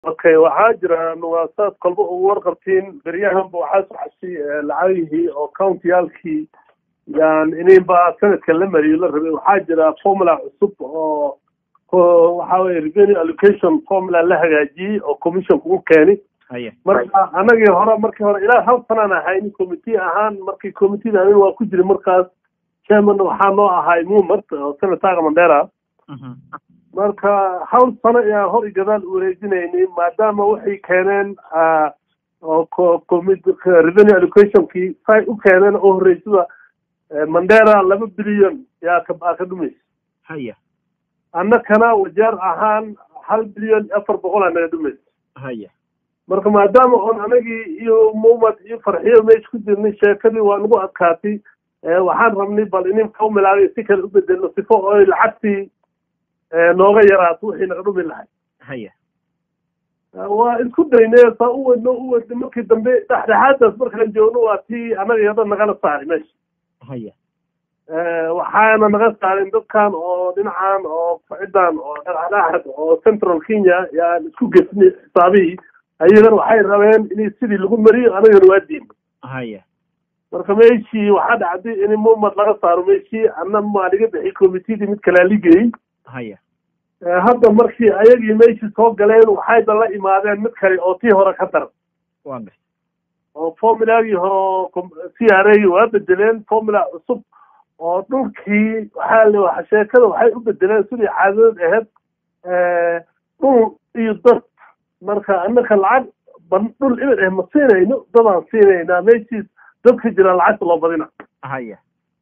okay waxaa jira nuwaasaad kolba ugu warqabtiin beryahanba waxaa socoshay lacagihii oo countiyaalkii yan ininba sanadka la mariyo la rabay waxaa jira formula cusub oo waxa weye revenue allocation formula la hagaajiyey oo commissionka u keeni marka anagii hore markii hore ilaa hal sanaan ahayni committee ahaan markii committeeda anin waa ku jiri markaas chairman waxaa noo ahay mumart oo senataga mandera marka hawl sano ayaan hor i gadaal wareejinayni maadaama waxay keeneen oo revenue allocationkii say u keeneen oo horreysada mandera laba bilyan yaa ka ka dhumaysa haya annakana wajeer ahaan hal bilyan afar boqol aa naga dhumaysa haya marka maadaama oon anagii iyo mumad iyo farxiyo meesha ku jirnay sheekadii waa nagu adkaatay waxaan rabnay bal inin kaumilaagay si kale u bedelno sifo oy lacagtii nooga yaraato wixii naga dhumi lahay haya waa isku daynay saa u wadno u wadnay markii dambe dhexdhexaadaas markaan joogno waa tii annaga yada nagala saaray meesha haya waxaana naga saarin dadkan oo dhinacan oo ciddan oo dhexdhexaad oo central kenya yaan isku gesnay xisaabihii ayagana waxay rabeen in sidii lagu mariyo anagana waa diinay haya marka meeshii waxaa dhacday in mumad laga saaro meeshii anna maaliga bixi committeedii mid kalaa ligeyey haya hadda markii ayagii meeshii soo galeen waxayba la imaadeen mid kale oo tii hore ka daran waa garta oo formulaagii hore c r a waa bedeleen formula cusub oo dhulkii waxaa l sheekada waxay u bedeleen sidii caadadad ahayd dhul iyo dad marka annaka lacag ban dhul ibid ah ma siinayno dadaan siinaynaa meeshiis dadka jira lacagta loo badina haya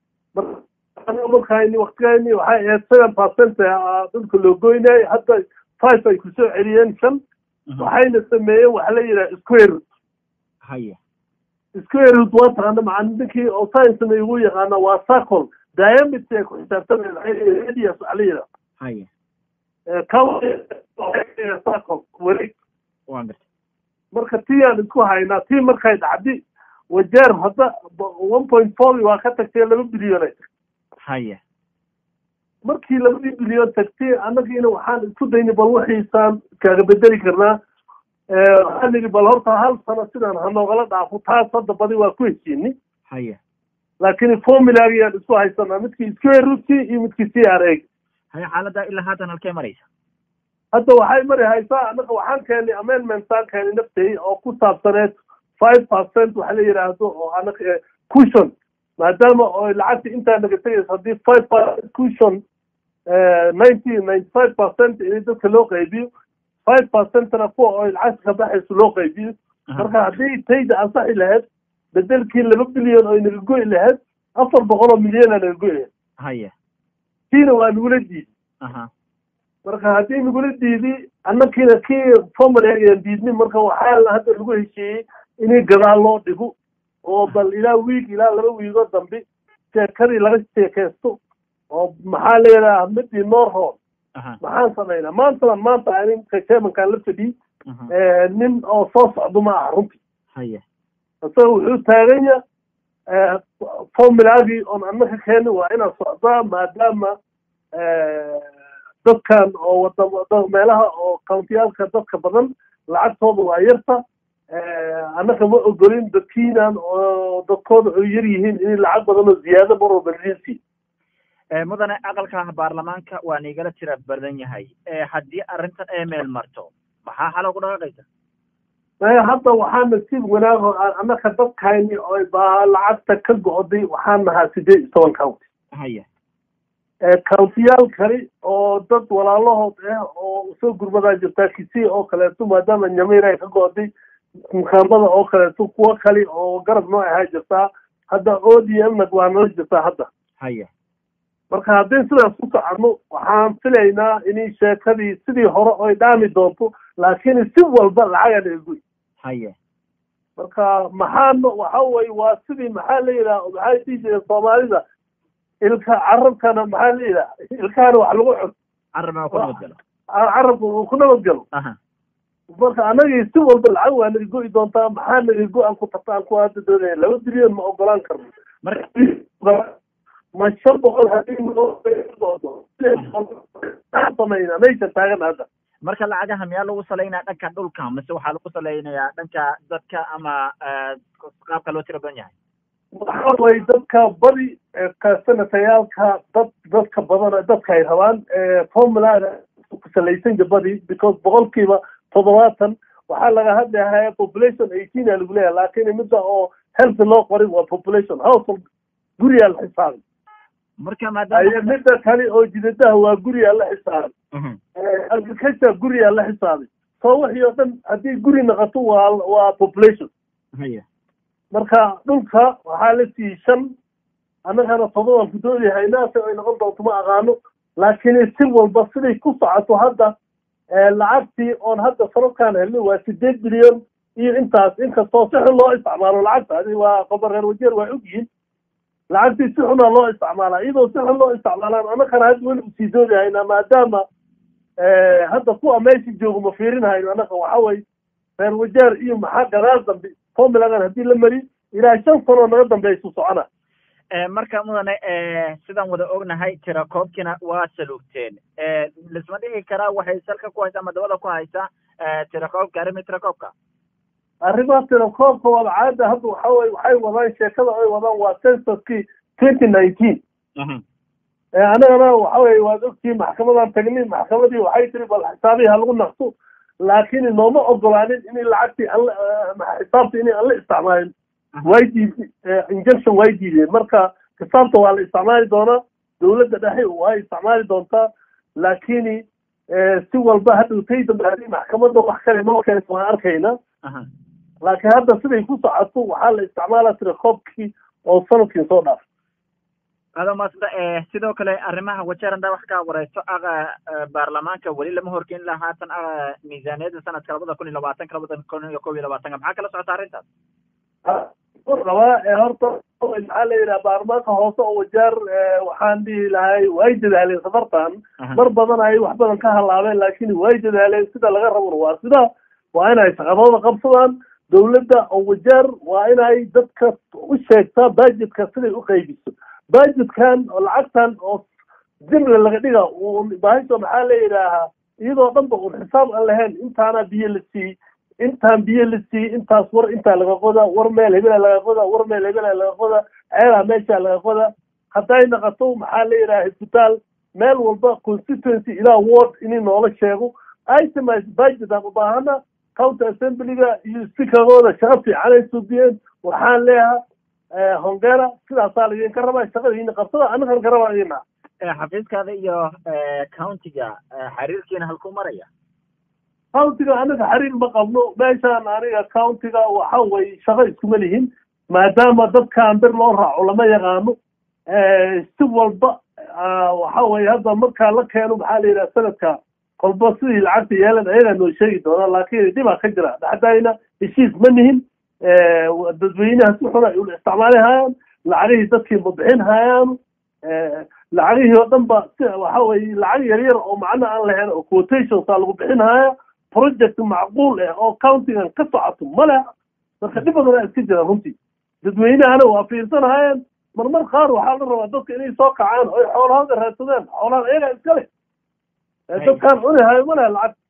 markayni waktigayni waxay ahayd seven percent dhulka loo goynayay hadda five ay kusoo celiyeen shan waxayna sameeyeen waxa la yidhaha square haya square root waa taqaana macaliminkii oo science sameeye ugu yaqaana waa circle diameter ay ku xisaabtamayeen radius waxa la yidhaha haya circle wareeg waa garta marka tii aan isku haynaa tii markay dhacdi wajeer hadda one point four waa ka tagtay laba bilyan ay tagtay haya markii labadii bilyan tagtay annagiina waxaan isku daynay bal waxiisaan kaaga bedeli karnaa waxaan nidhi bal horta hal sano sidaan hanoogala dhaafo taas hadda badi waa ku heshiinay haya laakiin formulagiyaan isku haysanaa midkii square rootki iyo midkii c r a haya xaaladda ilaa haatan halkee maraysa hadda waxay mari haysaa annaga waxaan keenay amendmentsaan keenay naftay oo ku saabsaneed five percent waxa la yidhaahdo oo anaga cushion maadaama oo lacagta intaa naga tegaysa haddii five percent cushion ninety ninety five percent in dadka loo qaybiyo five percentna kuwa oo lacagta ka baxayso loo qaybiyo marka haddii tayda ansaxi lahayd bedelkii laba bilyan oo naga go'i lahayd afar boqol oo milyana naga go'i lahayd haya kiina waa nagula diiday aha marka haddii nagula diidi annakiina kii formulagaan diidnin marka waxaa hadda lagu heshiiyey in gadaal loo dhigo oo bal ilaa wiig ilaa laba wiigoo dambe sheekadii laga sheekaysto oo maxaa leedaha midii norhol maxaan samaynaa maantana maanta aninka chairmankaan la fadhiyey nin oo soo socdo ma aha runtii haya isaga wuxuu taaganya formulaagii oon annaka keenin waa inaan socdaa maadaama dadkan oo wada meelaha oo countiyaalka dadka badan lacagtooda waa yarta annaka ma ogolin dadkiinan oo dadkooda ay yar yihiin in lacag badan oo ziyaado mar walba lasiin mudane aqalka baarlamaanka waa niigala tira badan yahay haddii arrintan ay meel marto maxaa xalo ku dhaqaaqaysa hadda waxaa nasiib wanaag oo annaka dadkayni oo baa lacagta ka go'day waxaan nahaa sideed iyo toban county haya countiyaal kale oo dad walaalahood ah oo soo gurmadaa jirtaa kisii oo kaleeto maadaama nyamir ay ka go'day mukambada oo kaleeto kuwo kale oo garab noo ahaa jirtaa hadda o d m nag waa nala jirtaa hadda haya marka haddii sidaas ku soconno waxaan filaynaa in sheekadii sidii hore oy dhaami doonto laakiin si walba lacaga naga goy haya marka maxaana waxa weye waa sidii maxaa la yidhaha maxay dhihi jireen soomaalida ilka carabkana maxaa la yidhaha ilkahana wax lagu cun carabaa ku nabadgalo carabka uu ku nabadgalo aha marka anagii si walba lacag waa naga go'i doontaa maxaa naga go-an ku tarta aan ku hadda doonaya laba bilyan ma ogolaan karno marka ma shan boqol haddii samayna meesha taagan hadda marka lacagaha miyaa lagu salaynaya dhanka dhulka mise waxaa lagu salaynayaa dhanka dadka ama qaabka loo tira badan yahay waxa weye dadka badi senatayaalka dad dadka badan dadka ay rabaan formulada ku salaysanya badi because boqolkiiba toddobaatan waxaa laga hadlaya population eighteen a lagu leeyahay laakin midda oo health loo qorin waa population household guriyaa la xisaabay marka maadaama midda kale oo jidadaha waa guriyaa la xisaabay agriculture guriyaa la xisaabay soo wixii oo dhan haddii guri naqato waa waa population haya marka dhulka waxaa la siiyey shan annagana todobaan ku doodi haynaase ay noqon doonto ma aqaano laakiin si walba siday ku socoto hadda lacagtii oon hadda sanadkaan helnay waa sideed bilyan iyo intaas inkastoo si xun loo isticmaalo lacagta adi waa qobar reer wajeer waa ogyihiin lacagtii si xunaa loo isticmaalaa iyadoo si xun loo isticmaalaan annagana hadda weli usii doodi haynaa maadaama hadda kuwa meesha joogo ma fiirin hayno annaga waxa weye reer wajeer iyo maxaa gadaal dambe formuladan haddii la mari ilaa shan sanoo naga dambeysu socona marka mudane sidaan wada ognahay tirakoobkina waa saluugteen lisma dhihi karaa waxay salka ku haysaa ama dabada ku haysaa tirakoobka arrimi tirakoobka arrimaha tirakoobka waaba caada hadda waxa weye waxay wadaan sheekada ay wadaan waa censuskii twenty nineteen annagana waxa weye waad ogtihiin maxkamadan tagnay maxkamadii waxay tiri bal xisaabihi ha lagu naqso laakiin nooma ogolaanin in lacagtii an xisaabta in aan la isticmaalin way diid injection way diideen marka xisaabta waa la isticmaali doonaa dowladda dhexe way isticmaali doontaa laakiin si walba hadhow tay dambe haddii maxkamadda wax kale noo keento waan arkayna laakiin hadda siday ku socoto waxaa la isticmaalaa tirakoobkii oo sanadkii soo dhaaf ado maasda sidoo kale arrimaha wajeeranda wax ka wareyso baarlamaanka weli lama horgeyn laha haatan miisaaniyadda sanadka labada kun iyo labaatanka labada kun iyo kob iyo labaatanka maxaa kala socota arrintaas rabaa horta maxaa la yidhaha baarlamaanka hoose oo wajeer waxaan dhihi lahay way dadaaleen safartan mar badan ay wax badan ka halaabeen laakiin way dadaaleen sida laga rabona waa sida waa inay shaqadooda qabsadaan dowladda oo wajeer waa inay dadka u sheegtaa budgetka siday u qaybiso budgetkan oo lacagtan oo jimle laga dhiga bahisho maxaa la yidhaahaa iyadoo dhanba un xisaab aan lahayn intaana biyo la siiyey intaan biyo la siiyey intaas war intaa laga qoda war meel hebela laga qoda war meel hebela laga qoda ceelaa meesha laga qoda hadday naqato maxaa la yidhaha isbitaal meel walba constituency ilaa ward inay noola sheego itemise budget aan u baahana county assemblyga iyo speakergooda shaqo fiican ay subiyeen waxaan leeyaha hongera sidaasaa laydinka rabaa shaqadiina qabsada annagan ka rabaa idina xafiiskaada iyo countiga xiriirkiina halkuu maraya countiga anaga xiriir ma qabno meeshaan aniga countiga waxa weye shaqo iskuma lihin maadaama dadkaan bir loo raaco lama yaqaano si walba waxa weye hadda markaa la keeno maxaa la yidhaha sanadka kolba sidii lacagta yeelan ayagaa noo sheegi doonaa laakiin dhibaa ka jira dhexdayna heshiis ma nihin dadweynaha si xun ay ula isticmaali hayaan lacagihii dadkii ma bixin hayaan lacagihii oo dhan ba si waxa weye lacag yar yar oo macno aan lahayn oo quotationsaa lagu bixin haya project macquul ah oo countigan ka socoto male marka dhib badan iska jira runtii dadweynahana waa fiirsanahayeen marmar qaar waxaa la rabaa dadka inay soo kacaan oy xoolahooda raadsadaan xoolahan ayagaa iska leh dadkaan cuni hayo ma leh lacag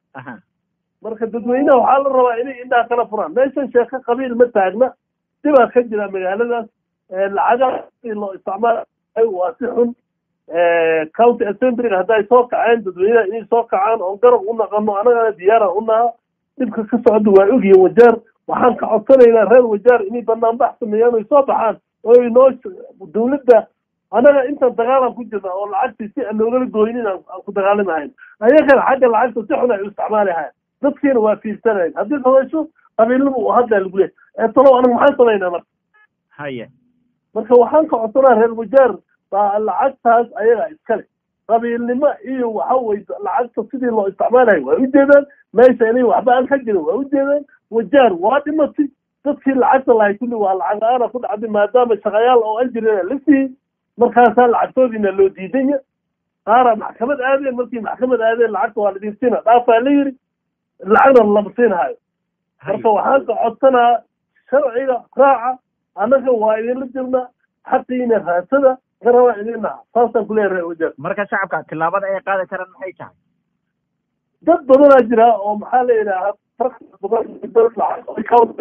marka dadweynaha waxaa la rabaa inay indhaha kala furaan meeshan sheeko qabiil ma taagna dhibaa ka jira magaaladaas lacagaha loo isticmaal waa si xun county assemblyga hadday soo kaceen dadweynaha inay soo kacaan oon garab u naqano annagana diyaara u naha dhibka ka socda waa ogyihin wajeer waxaan ka codsanaynaa reer wajeer inay banaanbax sameeyaan oy soo baxaan oy noo dowladda annaga intaan dagaalan ku jirna oo lacagtii si aan noogala gooynin aan ku dagaalamahayn ayagana xagga lacagta si xun ay u isticmaali hayan dadkiina waa fiirsanayn haddii samayso qabiilnima uu hadlaa lagu leey ee talow anaga maxaan samaynaa marka haye marka waxaan ka codsanaa reer wajeer baa lacagtaas ayagaa iskale qabiilnimo iyo waxa weye lacagta sidii loo isticmaalayo waa ujeedaan meesha inay waxba aan ka jirin waa ujeedaan wajaar waa dhimatay dadkii lacagta lahay kulli waa lacag la-aana ku dhacday maadaama shaqayaal oo an jirina la siiyey markaasaa lacagtoodiina loo diidanya qaara maxkamad aadeen markii maxkamad aadeen lacagta waa ladin siina dhaafaa la yiri lacagna lama siinhayo marka waxaan ka codsanaa sharciga raaca annaga waa idinla jirna xaqiina raadsada garabaa idin naha saasaan kuleeyahay reer wajeer marka shacabka tillaabada ay qaadi karaan maxay tahay dad badanaa jira oo maxaa la yidhaahaa badan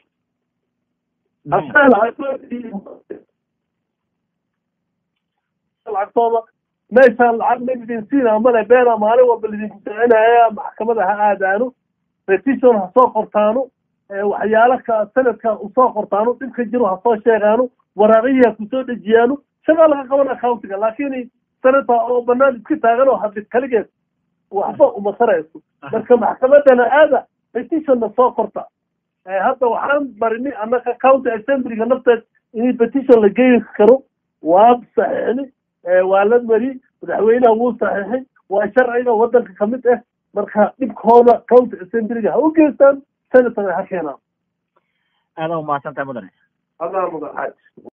lacagtooda meeshaan lacag ma idin siina male beena maalin walba lidinku socinaya maxkamada ha aadaano petition ha soo qortaano waxyaalo ka sanadka usoo qortaano dhibka jiro ha soo sheegaano waraaqiyi ha kusoo dejiyaano shagaa laga qaban accountiga laakiin sanadka oo banaan iska taagan oo hadlid kaligeed waxba uma tarayso marka maxkamadana aada petitionna soo qorta hadda waxaan barini annaka county assemblyga nafteed in petition la geyi karo waa saxiixni waa la mari madaxweynaha wuu saxiixay waa sharciga waddanka ka mid ah marka dhibkooda county assemblyga ha u geystaan senatana ha keenaan aada umahadsantahay mudane adaa mudan xaaj